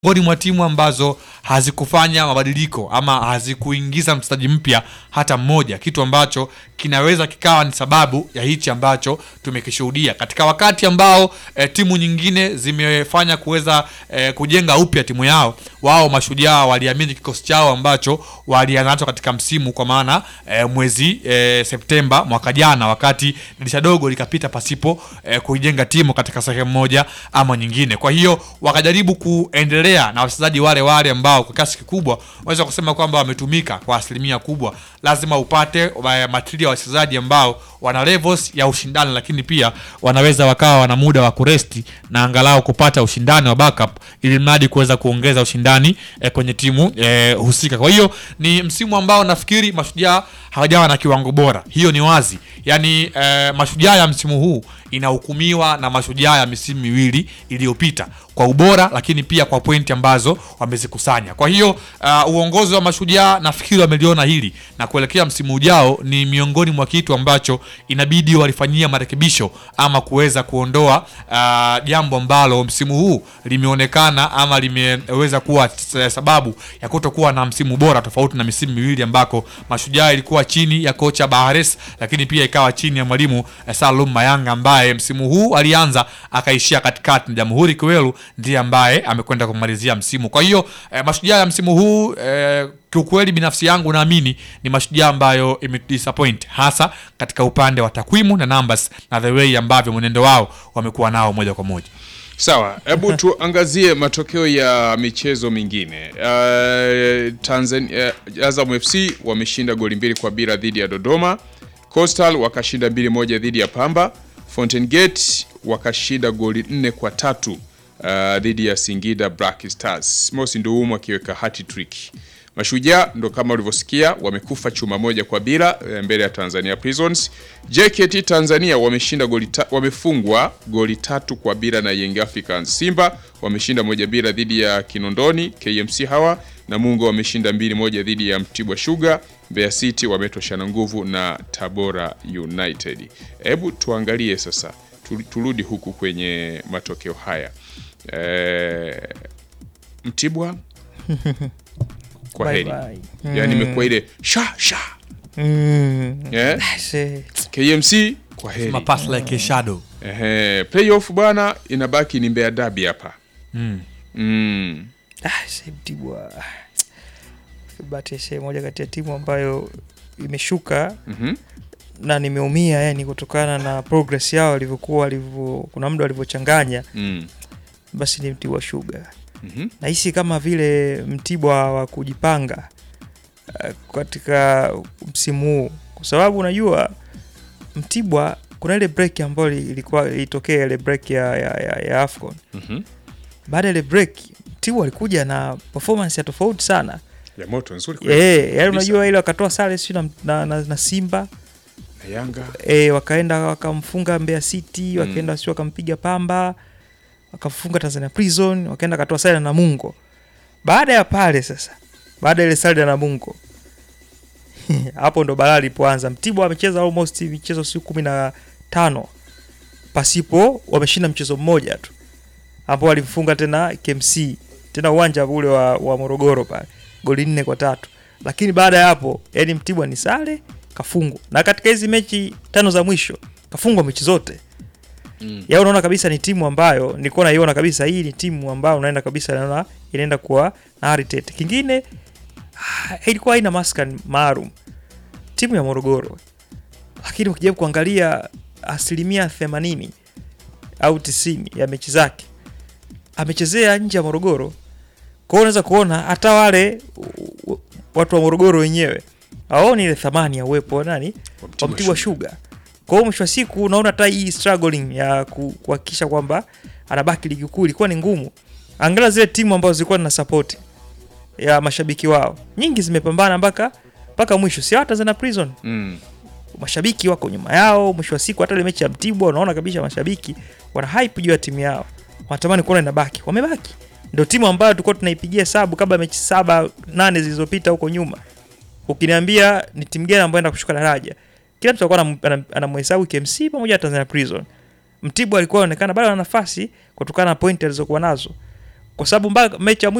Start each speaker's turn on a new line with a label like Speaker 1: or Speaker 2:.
Speaker 1: miongoni mwa timu ambazo hazikufanya mabadiliko ama hazikuingiza mchezaji mpya hata mmoja, kitu ambacho kinaweza kikawa ni sababu ya hichi ambacho tumekishuhudia katika wakati ambao e, timu nyingine zimefanya kuweza e, kujenga upya timu yao. Wao Mashujaa waliamini kikosi chao ambacho walianza nacho katika msimu, kwa maana e, mwezi e, Septemba mwaka jana, wakati dirisha dogo likapita pasipo e, kuijenga timu katika sehemu moja ama nyingine. Kwa hiyo wakajaribu kuendelea na wachezaji wale wale ambao kwa kiasi kikubwa waweza kusema kwamba wametumika kwa asilimia kubwa. Lazima upate material ya wachezaji ambao wana levels ya ushindani, lakini pia wanaweza wakawa wana muda wa kuresti na angalau kupata ushindani wa backup, ili mradi kuweza kuongeza ushindani eh, kwenye timu eh, husika. Kwa hiyo ni msimu ambao nafikiri Mashujaa hawajawa na kiwango bora, hiyo ni wazi. Yani eh, Mashujaa ya msimu huu inahukumiwa na Mashujaa ya misimu miwili iliyopita kwa ubora, lakini pia kwa pointi ambazo wamezikusanya. Kwa hiyo uh, uongozi wa Mashujaa nafikiri wameliona hili na kuelekea msimu ujao, ni miongoni mwa kitu ambacho inabidi walifanyia marekebisho ama kuweza kuondoa uh, jambo ambalo msimu huu limeonekana ama limeweza kuwa sababu ya kutokuwa na msimu bora, tofauti na misimu miwili ambako Mashujaa ilikuwa chini ya kocha Bahares, lakini pia ikawa chini ya mwalimu eh, Salum Mayanga ambaye msimu huu alianza akaishia katikati, na Jamhuri Kiwelu ndiye ambaye amekwenda kumalizia msimu. Kwa hiyo eh, Mashujaa ya msimu huu eh, kiukweli binafsi yangu naamini ni Mashujaa ambayo imedisappoint hasa katika upande wa takwimu na numbers na the way ambavyo mwenendo wao wamekuwa nao moja kwa moja.
Speaker 2: Sawa, hebu tuangazie matokeo ya michezo mingine. Uh, Tanzania, uh, Azam FC wameshinda goli mbili kwa bila dhidi ya Dodoma. Coastal wakashinda mbili moja dhidi ya Pamba. Fountain Gate wakashinda goli nne kwa tatu uh, dhidi ya Singida Black Stars. Mosi Nduumu akiweka hat trick. Mashujaa ndo kama ulivyosikia wamekufa chuma moja kwa bila mbele ya Tanzania Prisons. JKT Tanzania wameshinda goli ta, wamefungwa goli tatu kwa bila na Young Africans. Simba wameshinda moja bila dhidi ya Kinondoni KMC hawa na Mungo wameshinda mbili moja dhidi ya Mtibwa Sugar. Mbeya City wametoshana nguvu na Tabora United. Hebu tuangalie sasa, turudi huku kwenye matokeo haya e, Mtibwa kwa heri yani, imekuwa ile sha sha
Speaker 3: Mm.
Speaker 2: yeah.
Speaker 3: Se-
Speaker 2: KMC kwa heri
Speaker 1: Mapass like a shadow.
Speaker 2: Ehe, playoff bwana, inabaki ni Mbeya Derby hapa
Speaker 1: Mm.
Speaker 2: mm.
Speaker 3: ah, se Mtibwa Bahati se moja kati ya timu ambayo imeshuka
Speaker 2: mhm.
Speaker 3: na nimeumia yani kutokana na progress yao walivyokuwa walivyo, kuna muda walivyochanganya,
Speaker 2: Mm.
Speaker 3: basi ni Mtibwa Sugar.
Speaker 2: Mhm.
Speaker 3: Nahisi kama vile Mtibwa wa kujipanga uh, katika msimu huu, kwa sababu unajua Mtibwa kuna ile break ambayo ilikuwa ilitokea ile break ya, ya, ya, ya Afcon.
Speaker 2: Mhm.
Speaker 3: Baada ya ile break Mtibwa walikuja na performance ya tofauti sana
Speaker 2: ya moto nzuri kweli.
Speaker 3: eh, yani
Speaker 2: Kabisa.
Speaker 3: unajua ile wakatoa sare sio na, na, na, na Simba
Speaker 2: Na Yanga
Speaker 3: e, wakaenda wakamfunga Mbeya City wakaenda sio wakampiga Pamba wakafunga Tanzania Prison wakaenda wakatoa sare na Namungo. Baada ya pale sasa, baada ya ile sare na Namungo hapo ndo balaa lipoanza. Mtibwa amecheza almost michezo siku kumi na tano pasipo wameshinda mchezo mmoja tu ambao walimfunga tena KMC tena uwanja ule wa, wa Morogoro pale goli nne kwa tatu, lakini baada ya hapo yani Mtibwa ni sare kafungwa, na katika hizi mechi tano za mwisho kafungwa mechi zote
Speaker 2: Mm.
Speaker 3: ya unaona kabisa ni timu ambayo nilikuwa naiona kabisa hii ni timu ambayo unaenda kabisa naona inaenda kuwa na heritage. Kingine ah, ilikuwa haina maskan maalum timu ya Morogoro, lakini ukijaribu kuangalia asilimia themanini au tisini ya mechi zake amechezea nje ya Morogoro. Kwa hiyo unaweza kuona hata wale u- u- watu wa Morogoro wenyewe hawaoni ile thamani ya uwepo wa nani
Speaker 2: wa
Speaker 3: wa Mtibwa Sugar. Kwa hiyo mwisho wa siku unaona hata hii struggling ya ku- kuhakikisha kwamba anabaki ligi kuu ilikuwa ni ngumu. Angalia zile timu ambazo zilikuwa na support ya mashabiki wao, nyingi zimepambana mpaka mpaka mwisho, si hata Tanzania Prison
Speaker 2: Mm.
Speaker 3: mashabiki wako nyuma yao. Mwisho wa siku hata ile mechi ya Mtibwa unaona kabisa mashabiki wana hype juu ya timu yao, wanatamani kuona inabaki. Wamebaki, ndio timu ambayo tulikuwa tunaipigia hesabu kabla mechi saba nane zilizopita huko nyuma. Ukiniambia ni timu gani ambayo inaenda kushuka daraja, kila mtu alikuwa anam- anam- anamhesabu KMC pamoja na Tanzania Prison. Mtibwa alikuwa anaonekana bado ana nafasi kutokana na pointi alizokuwa nazo. kwa sababu mpaka mechi ya mwisho